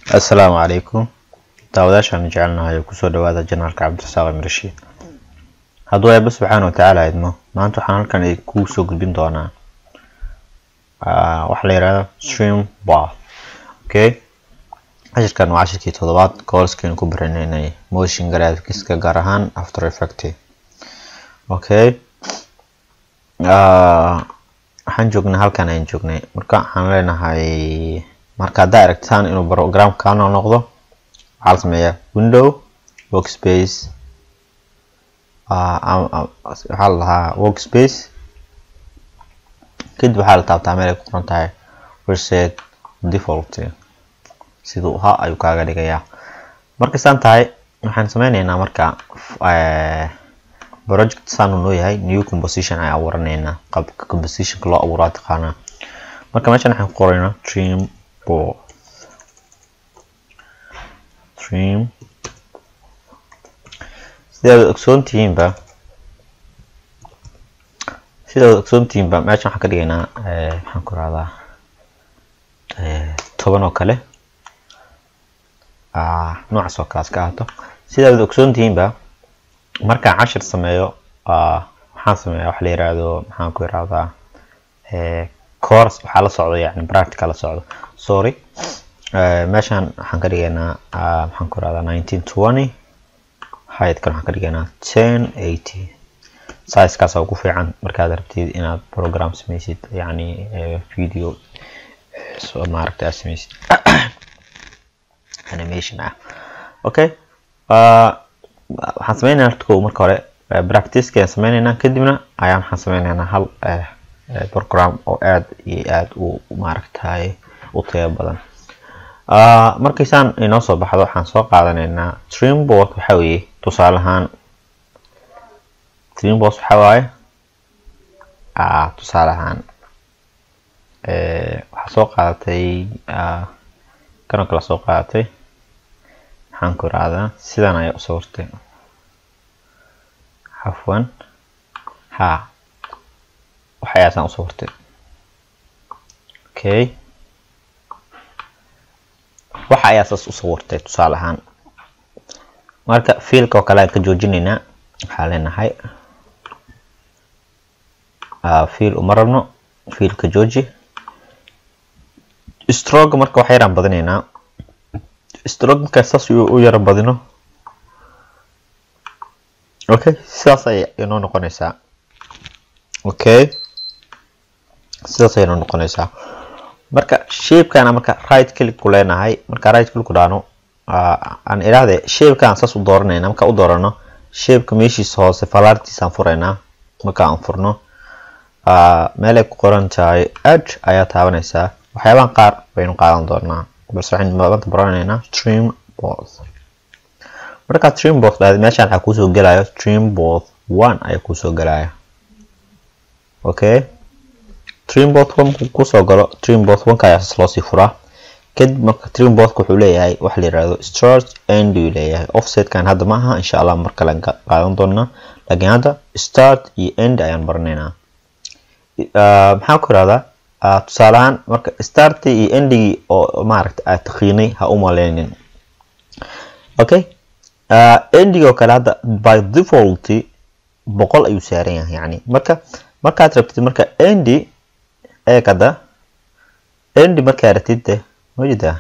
assalaamu calaykum daawadaashaan jecelnahay kusoo dhawaada janaalka cabdirasaaq imrashiid hadduu eebba subxaana watacaala idmo maanta waxaan halkan kuu soo gudbin doonaa waxaa la yihahda stream bath okay cashirkan waa cashirkii toddobaad koolskeenu ku baraneynay motion graphics-ka gaar ahaan after effect okay waxaan joognay halkan ayaan joognay marka waxaan leenahay marka haddaa aragtaan inuu program kano noqdo waxaa la sameeyaa window workspace waxaa la lahaa workspace kadib waxaa la taabtaa meel ay ku qoran tahay reset default siduu ahaa ayuu kaaga dhigayaa markay saan tahay waxaan sameyneynaa marka project saanu noo yahay new composition ay abuuraneynaa qaabka compositionka loo abuuraa taqaanaa marka meeshan waxaan ku qoraynaa stream board stream sidaad ogsoon tihiinba sidaad ogsoon tihiinba meeshan waxaan ka dhigaynaa maxaan ku rahdaa toban oo kale noocaas oo kalaas ka ahaato sidaad ogsoon tihiinba markaan cashir sameeyo waxaan sameeyaa wax la yiraahdo maxaan ku irahdaa course waxaa la socdo yani practical la socdo sorry meeshan waxaan ka dhigaynaa maxaan ku irahdaa nineteen twenty height-kan waxaan ka dhigaynaa ten eighty size-kaas ugu fiican markaad rabtid inaad program sameysid yani video maaragta aad sameysid animation ah okay waxaan sameynaynaa horta kow marka hore practice-ka ayaan sameyneynaa kadibna ayaan waxaan sameyneynaa hal program oo aad iyo aad u maaragtay u tayo badan markaysaan inoo soo baxdo waxaan soo qaadanaynaa streamboard waxa weeye tusaale ahaan streamboard waxa waaye tusaale ahaan waxaa soo qaadatay kanoo kala soo qaadatay maxaan ku irahdaa sidan ayaa usoo hortay xafwan ha waxayaasaan usoo hortay okay waxa ayaa saas usoo wartay tusaale ahaan marka fiilka oo kale aan ka joojinaynaa waxaa leenahay fiil uma rabno fiilka jooji stroga marka wax yaraan badinaynaa strog markaa saas u yara badino okay sidaas ay inoo noqonaysaa okay sidaas ay inoo noqonaysaa marka shapekana marka right click ku leenahay marka right click ku dhaano aan idhaahde shapekaan saas u dooranayna marka u doorano shapeka meeshiisa hoose falaartiisaan furaynaa marka aan furno meelay ku qoran tahay edge ayaa taabanaysaa waxyaabahan qaar baynu qaadan doonaa balse waxaynu maanta baranaynaa stream board markaa stream board dhahda meeshaan waxaa kuusoo gelayo stream board one ayaa kuusoo gelaya okay streamboard markuu kusoo galo streamboard onka ayaa saas loosii furaa kadib marka streamboardka wuxuu leeyahay waxa la yirahdo start end uu leeyahay offsetkan hadda ma aha insha allah mar kale qaadan doonaa laakiin hadda start iyo end ayaan baranaynaa maxaan ku irahdaa tusaale ahaan marka starti iyo endigi oo maaragta aad taqiinay ha u maleynin okay endigi oo kale hadda by default boqol ayuu saaran yahay yani marka markaad rabtid marka endi eegada endi markaa ratid de majeedaa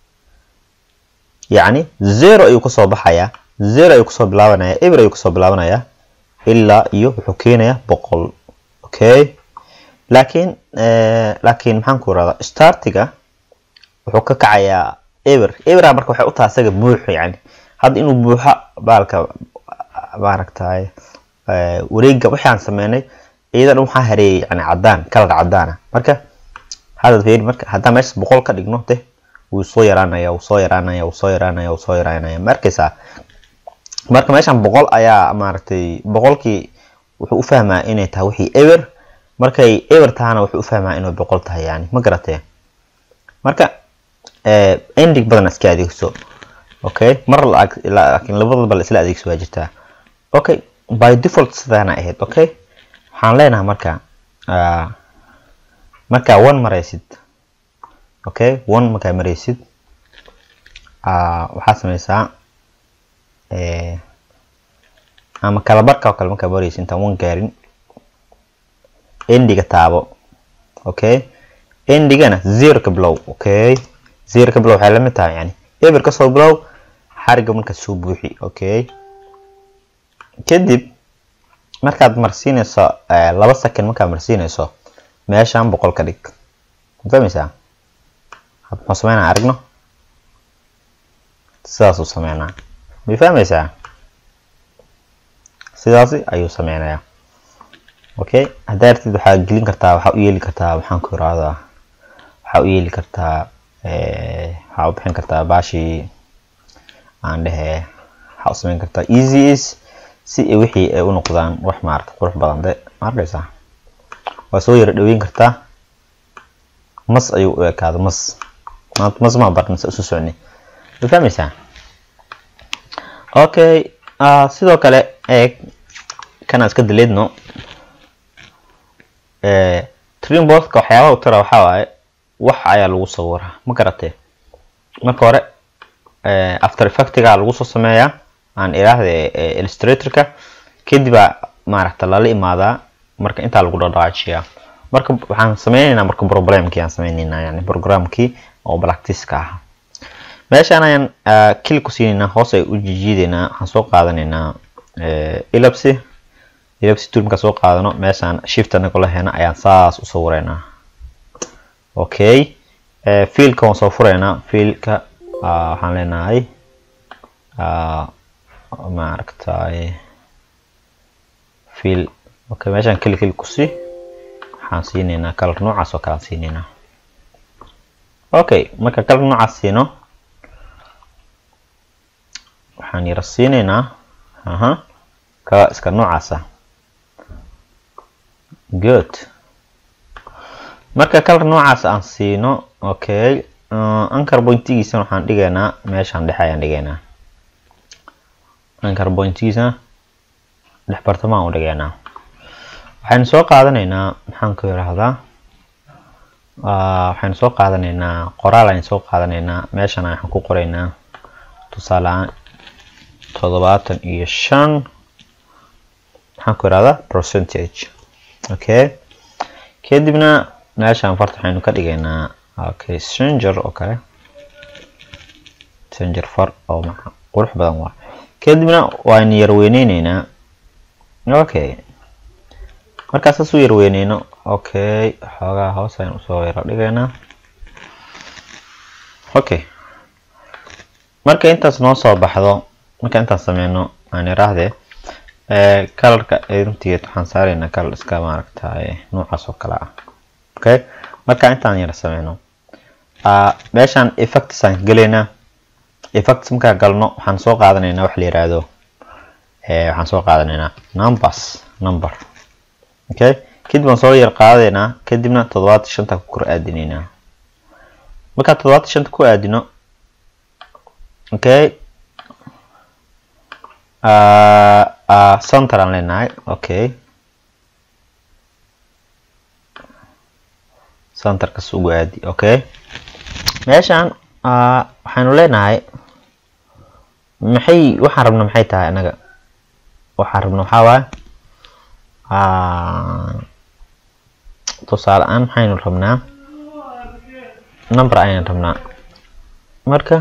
yacni zero ayuu kasoo baxayaa zero ayuu kasoo bilaabanaya eber ayuu kasoo bilaabanaya ilaa iyo wuxuu keenayaa boqol okay laakiin laakiin maxaan ku irahdaa startiga wuxuu ka kacayaa eber ebera marka waxay u tahay isaga buuxo yani hadda inuu buuxo baalka maaragtay wareega wixii aan sameynay iyadan waxaa hareeyay yani cadaan kalar cadaana marka hadda fiiri marka haddaan meeshas boqol ka dhigno de wuu soo yaraanaya wuu soo yaraanaya wuu soo yaraanaya wuu soo yaraanaya ma arkaysaa marka meeshan boqol ayaa maaragtay boqolkii wuxuu u fahmaa inay tahay wixii eber markay eber tahana wuxuu u fahmaa inay boqol tahay yani ma garatee marka ending badan iska adeegso okay mar laakiin labadaba la isla adeegso waa jirtaa okay by default sidaana ahayd okay waxaan leenahay marka markaa one maraysid okay one markaa maraysid waxaa sameysaa ama kalabarka oo kale markaa baraysa intaan wan gaarin endiga taabo okay endigana zero ka bilow okay zero ka bilow waxay lamid tahay yani eber kasoo bilow xariga markaad soo buuxi okay kadib markaad marsiinayso laba second markaad marsiinayso meeshaan boqol ka dhig mafahmeysaa muxuu sameynaa aragno sidaasuu sameynaa may fahmeysaa sidaasi ayuu sameynayaa okay haddaa artid waxaa gelin kartaa waxaa u yeeli kartaa waxaan ku irahdaa waxaa u yeeli kartaa waxaa u bixin kartaa baashii aan dhehe waxaa u sameyn kartaa easy is si wixii ay u noqdaan wax maarata qurux badan de ma arkaysaa waa soo yara dhaweyn kartaa mas ayuu u ekaada mas maanta mas maa barna se isu socni ma fahmeysaa okay sidoo kale eeg kana iska daleedno trimboska waxyaabaha u tira waxaa waaye wax ayaa lagu sawiraa ma garatee marka hore after effectiga lagu soo sameeyaa aan iraahde illustratorka kadibaa maaragta lala imaadaa marka intaa lagu dhadhaajiyaa marka waxaan sameyneynaa marka problemkii aan sameyneynaa yani programkii oo practice-ka ah meeshaan ayaan kili ku siineynaa hoos ay u jijiideynaa waxaan soo qaadanaynaa elapsy elapsy tool markaan soo qaadano meeshaan shift anagoo laheena ayaan saas u sawireynaa okay fiilka waan soo fureynaa fiilka waxaan leenahay maaragtay fiil okay meeshaan kili kili kusi waxaan siineynaa color noocaas oo kale aan siineynaa okay marka color noocaas siino waxaan yara siineynaa aha ka iska noocaasa good marka color noocaas aan siino okay anchor pointigiisa waxaan dhigaynaa meeshaan dhexe ayaan dhigaynaa anchor pointigiisa dhex bartamaan u dhigaynaa waxaynu soo qaadanaynaa maxaan ku yiraahdaa waxaynu soo qaadanaynaa qoraal aynu soo qaadanaynaa meeshan waxaan ku qoraynaa tusaaleaan toddobaatan iyo shan maxaan ku yirahdaa percentage okay kadibna meeshaan farta waxaynu ka dhigaynaa okay stranger oo kale stranger far oo qurux badan waa kadibna waynu yar weyneyneynaa okay markaa saas u yar weyneyno okay xoogaa hoos ayaan usoo yaro dhigaynaa okay marka intaas noo soo baxdo marka intaan sameyno aan iraahdee colorka runtigeed waxaan saaraynaa color iska maaragtay noocaas oo kale ah okay marka intaan yara sameyno meeshaan effects aan gelaynaa effects markaa galno waxaan soo qaadanaynaa wax la yiraahdo waxaan soo qaadanaynaa numbers number okay kadib waan soo yar qaadaynaa kadibna toddobaatan shanta ku kor aadinaynaa markaa toddobaatan shanta ku aadino okay center aan leenahay okay centerkas ugu aadi okay meeshaan waxaynu leenahay maxay waxaan rabna maxay tahay anaga waxaan rabna waxaa waaye tusaale aan maxaynu rabnaa number ayaan rabnaa marka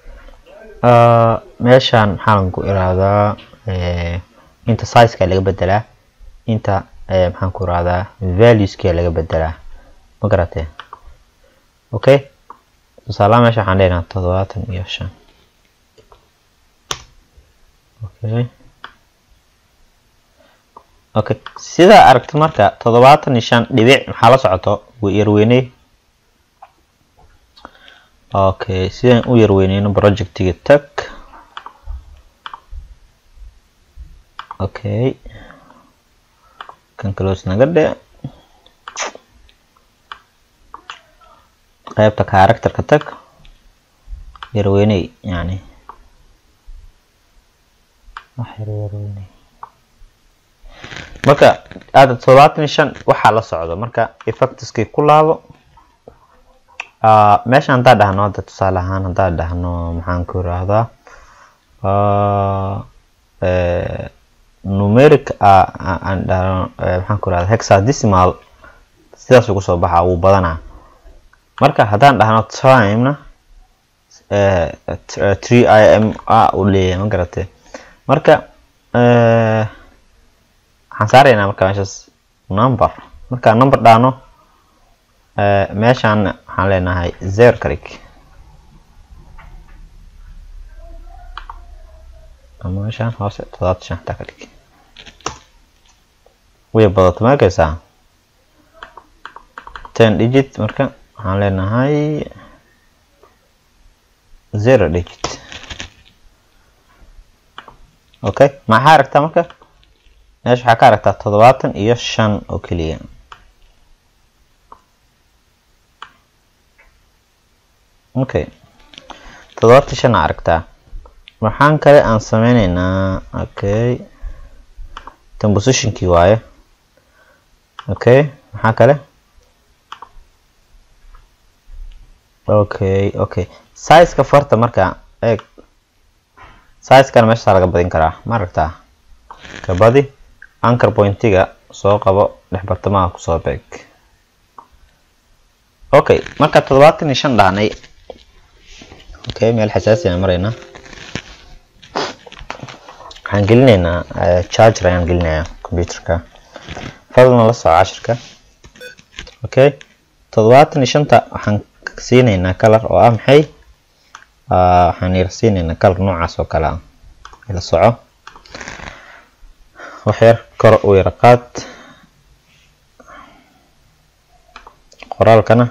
meeshaan maxaan ku irahdaa inta sizeka laga bedelaa inta maxaan ku irahdaa valueska laga bedelaa ma garatee okay tusaalaha meesha waxaan leenahay toddobaatan iyo shan okay okay sidaa aragto marka toddobaatan iyo shan dhibic maxaa la socoto way yarweyney okay sidaan u yarweyneyno projectiga tag okay kan close naga dhe qaybta characterka tag yarweyney yani wax yar yarweyney marka aada toddobaatan iyo shan waxaa la socdo marka effectiskii ku laabo meesha haddaan dhahno hadda tusaale ahaan haddaan dhahno maxaan ku irahdaa numeric aan dhahno maxaan ku irahdaa hexadecimal sidaas ugu soo baxa wuu badanaa marka haddaan dhahno timena three i m a uu leeyahay ma garatay marka waxaan saaraynaa marka meeshaas number marka number dhahno meeshaan waxaan leenahay zero ka dhig ama meeshaan hoose todobaatan shan xataa ka dhig way badato ma arkaysaa ten digit marka waxaan leenahay zero digit okay maxaa aragtaa marka meesha waxaa ka aragtaa toddobaatan iyo shan oo keliya okay toddobaatan shan aa aragtaa waxaan kale aan sameyneynaa okay tan positionkii waaye okay maxaa kale okay okay sizeka farta marka eeg sizekana meeshaa laga badin karaa ma aragtaa kabadi anchor pointiga soo qabo dhex bartamaha kusoo beeg okay marka toddobaatan iyo shan dhahnay okay meel xasaasi aan maraynaa waxaan gelinaynaa charger ayaan gelinayaa computerka fadlan la soco cashirka okay toddobaatan iyo shanta waxaan siinaynaa color oo ah maxay waxaan yar siinaynaa color noocaas oo kale ah la soco waxyar kor u yara qaad qoraalkana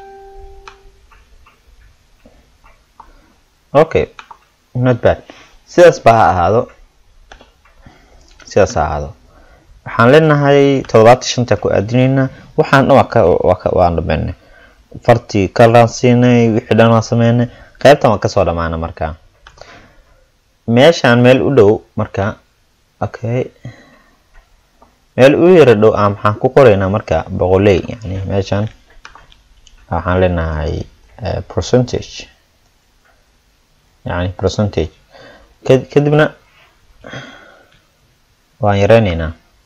okay not bad sidaas ba ha ahaado sidaas ha ahaado waxaan leenahay toddobaatan shanta ku aadinaynaa waxaan dhan waan dhameynay fartii kalaan siinay wixii dhan waan sameynay qaybtan waan kasoo dhamaana marka meeshaan meel u dhow marka okay meel u yara dhow ah maxaan ku qoraynaa marka boqoley yani meeshaan waxaan leenahay percentage yani percentage kadibna waan yareyneynaa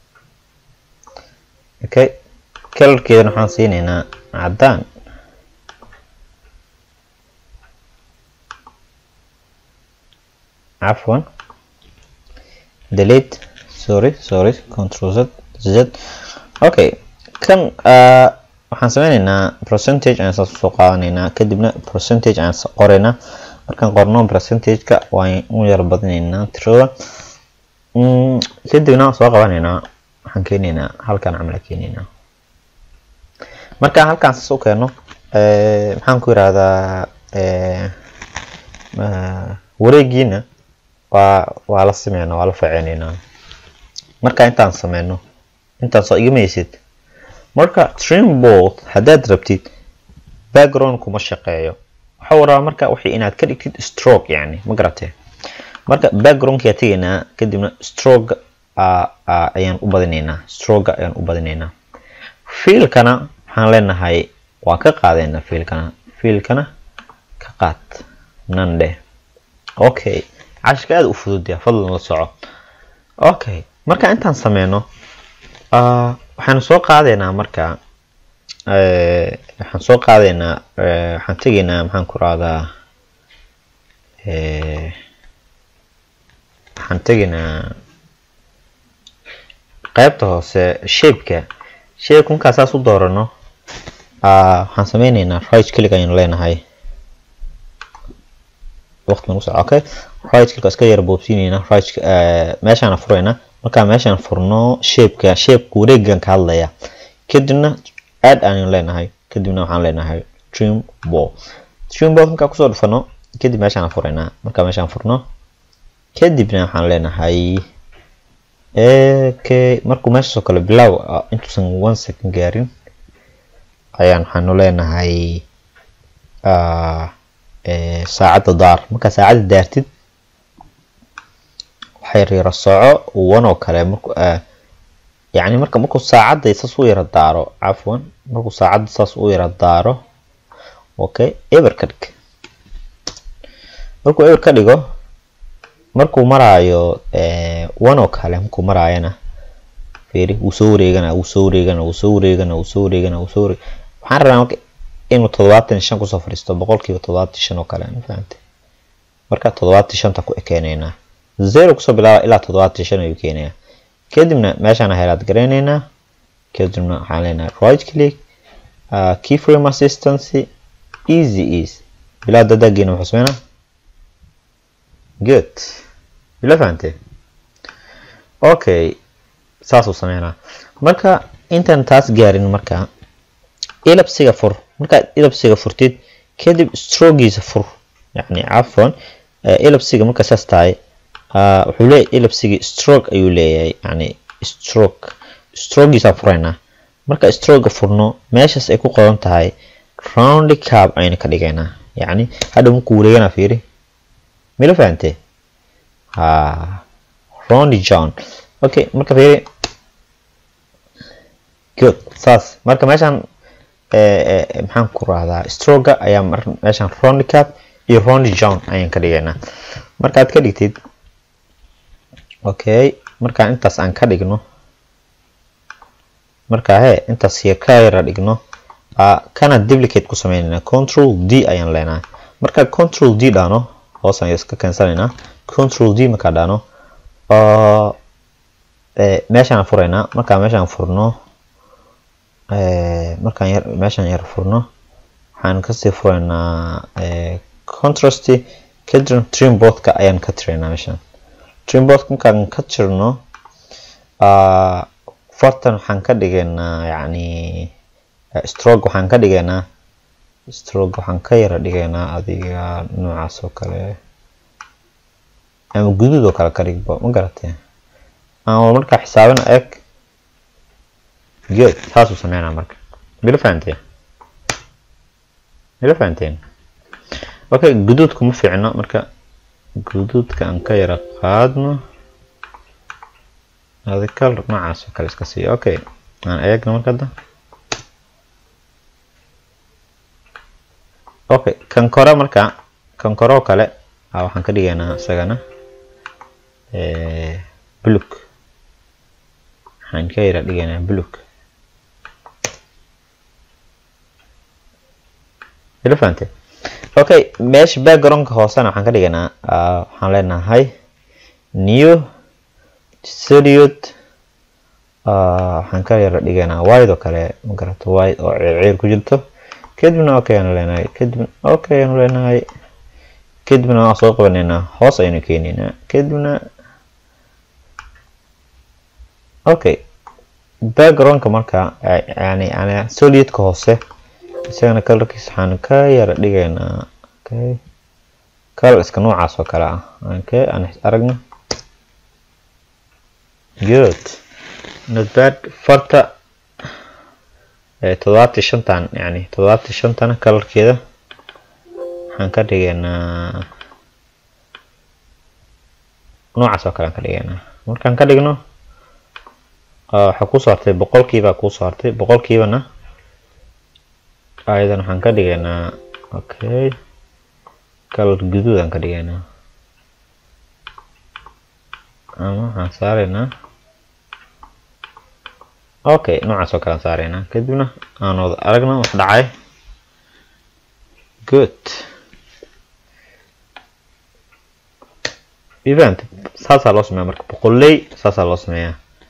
okay kalarkeedana waxaan siineynaa caddaan cafwan delete sorry sorry control z z okay kan waxaan sameyneynaa percentage aan saas usoo qaadanaynaa kadibna percentage aan qoraynaa markaan qorno percentageka waan u yar badinaynaa tirada kadibna soo qabanaynaa waxaan keenaynaa halkan camla keenaynaa markaan halkaan saas u keeno maxaan ku yirahdaa wareegiina waa waa la sameynaa waa la faceneynaa marka intaan sameyno intaan soo igimaysid marka trimboard haddaad rabtid background kuma shaqeeyo waxaa rabaa marka waxay inaad ka dhigtid stroke yani ma garatee marka backgroundkaa tegaynaa kadibna stroke ayaan u badinaynaa stroke ayaan u badinaynaa fiilkana waxaan leenahay waan ka qaadaynaa fiilkana fiilkana ka qaad nandhe okay cashka aada u fududya fadlan la soco okay marka intaan sameyno waxaan soo qaadaynaa marka waxaan soo qaadaynaa waxaan tegaynaa maxaan ku rahdaa waxaan tegaynaa qaybta hoose shapeka shapeka markaa saas u doorano waxaan sameyneynaa right click ayaan leenahay waqti nagu soco okay right click iska yara boobsiineyna right meeshaan furayna markaa meeshaan furno shapeka shapeka wareegan ka hadlaya kadibna add ayaan leenahay kadibna waxaan leenahay trim ball trim ball markaa kusoo dhufano kadib meeshaan furaynaa markaa meeshaan furno kadibna waxaan leenahay okay markuu meeshaasoo kale bilow intuusan one second gaarin ayaan waxaanu leenahay saacadda daar markaa saacadda daartid waxay yara soco one oo kale marku yani marka markuu saacadda saas u yara daaro cafwan markuu saacadda saas u yara daaro okay eber ka dhig markuu eber ka dhigo markuu maraayo one oo kale markuu maraayana fiiri wuu soo wareegana wuu soo wareegana wuu soo wareegana wuu soo wareegana wuu soo wareeg waxaan rabaa marka inuu toddobaatan shan kusoo fadhiisto boqolkiiba toddobaatan shan oo kale ma fahantay marka toddobaatan shanta ku ekeenaynaa zero kusoo bilaaba ilaa toddobaatan shan ayuu keenayaa kadibna meeshaan helaad garaynaynaa kadibna waxaan leenahay right click uh, keyframe assistance easy easy bilaa dadagiina wuxuu sameynaa good bila fahantee okay saasuu sameynaa marka intaan taas gaarin marka ilabsiga fur markaad ilabsiga furtid kadib strogiisa fur yani cafwan ilabsiga marka saas tahay wuxuu leeyahay ilabsigii stroke ayuu leeyahay yani stroke strogiisa furaynaa marka stroga furno meeshaas ay ku qoran tahay roundy cab ayna ka dhigaynaa yani hadha markuu wareegana fiiri mila fahantee ha roundy john okay marka fiiri good saas marka meeshaan maxaan ku rahdaa stroga ayaa meeshaan roundy cab iyo roundy john ayaan ka dhigaynaa markaad ka dhigtid okay markaan intaas aan ka dhigno marka he intaas ka yara dhigno kana duplicate ku sameynayna control d ayaan leenahay marka control d dhaano hoos aan iska keensanaynaa control d markaa dhaano meeshaan furaynaa markaa meeshaan furno markaan yar meeshaan yar furno waxaan kasii furaynaa contrast kadibna trimboardka ayaan ka tiraynaa meeshaan trimboardka markaan ka tirno fartan waxaan ka dhigaynaa yani stroke waxaan ka dhigaynaa stroke waxaan ka yara dhigaynaa adiga noocaas oo kale ama guduud oo kale ka dhigbo ma garatee ama markaa xisaabin eg good saasuu sameynaa marka mila fahanteen mila fahanteen okay guduudku ma fiicno marka guduudka aan ka yara qaadno adi color noocaas oo kale iska siiyo okay aan eegno marka hadda okay kan kore marka kan kore oo kale waxaan ka dhigaynaa isagana bluk waxaan ka yara dhigaynaa bluk ila fahante okay meesha backgroundka hoosena waxaan ka dhigaynaa waxaan leenahay new seriod waxaan ka yara dhigaynaa wide oo kale magarato wide oo ceer ku jirto kadibna okay aanu leenahay kadibna okay aanu leenahay kadibna waan soo qabanaynaa hoos ayaynu keenaynaa kadibna okay backgroundka marka yani yani solidka hoose isagana colorkiisa waxaan ka yara dhigaynaa okay color iska noocaas oo kale ah okay aan aragno good not bad farta toddobaatan shantan yani toddobaatan shantana colorkeeda waxaan ka dhigaynaa noocaas oo kale aan ka dhigaynaa markaan ka dhigno waxaa kusoo hartay boqolkiibaa kusoo hartay boqolkiibana ayadan waxaan ka dhigaynaa okay color guduud aan ka dhigaynaa ama waxaan saaraynaa okay noocaas oo kale aan saaraynaa kadibna aan wada aragna wax dhacay good event saasaa loo sameeya marka boqoley saasaa loo sameeyaa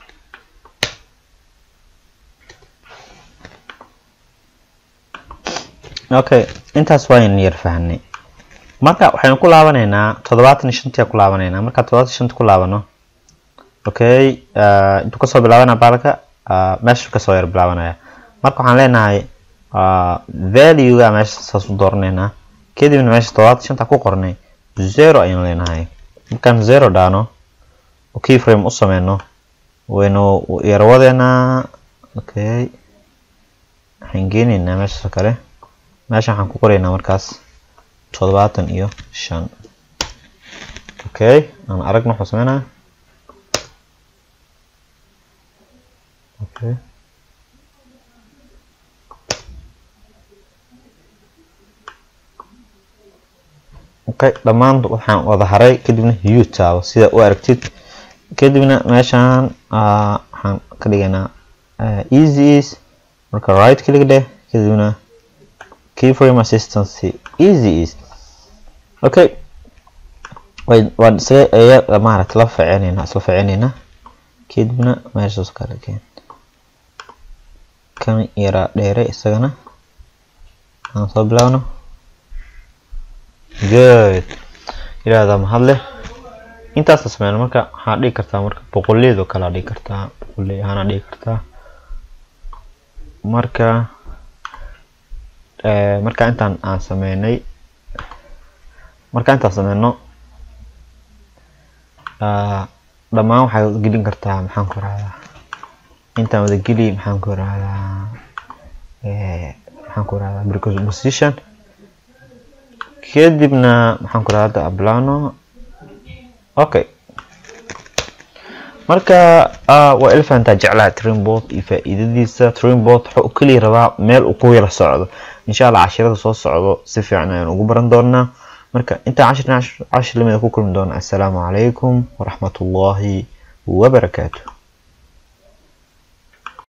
okay intaas waan yar fahanay marka waxaynu ku laabanaynaa toddobaatan iyo shantii ku laabanaynaa marka toddobaatan shanta ku laabano okay intuu kasoo bilaabanaya baalka meesha kasoo yar bilaabanaya marka waxaan leenahay valuega meesha saas u dooranaynaa kadibna meesha toddobaatan shanta ku qornay zero ayaan leenahay markaan zero dhaano oo keyframe u sameyno waynu yarwadeynaa okay waxaan geenaynaa meeshaas kale meesha waxaan ku qoraynaa markaas toddobaatan iyo shan okay aan aragna wuxuu sameynaa okay okay dhammaan waxaan wada haray kadibna u taabo sida u aragtid kadibna meeshaan waxaan ka dhiganaa easy is marka right click dheh kadibna keyframe assistance easy is okay waan isaga aya maaragta la ficinayna isla ficinayna kadibna meeshaas kale keen kan yaraa dheere isagana aan soo bilaabno good ilaahdaa mahad leh intaasa sameyna marka waxaa dhigi kartaa marka boqoleed oo kalea dhigi kartaa boqoley ahaana dhigi kartaa marka marka intaan aan sameynay marka intaan sameyno dhammaan waxaad gelin kartaa maxaan ku rahdaa intaan wada geli maxaan ku rahdaa maxaan ku rahdaa preposition kadibna maxaan ku rahdaa ablano okay marka waa elefantaa jeclaha trainbot iyo faa-iidadiisa trainbot waxa uu keliya rabaa meel uu ku yara socdo insha allah cashirada soo socdo si fiican ayaan ugu baran doonaa marka intaan cashir cashir lamida ku kulmi doona assalaamu calaykum waraxmatullaahi wabarakaatu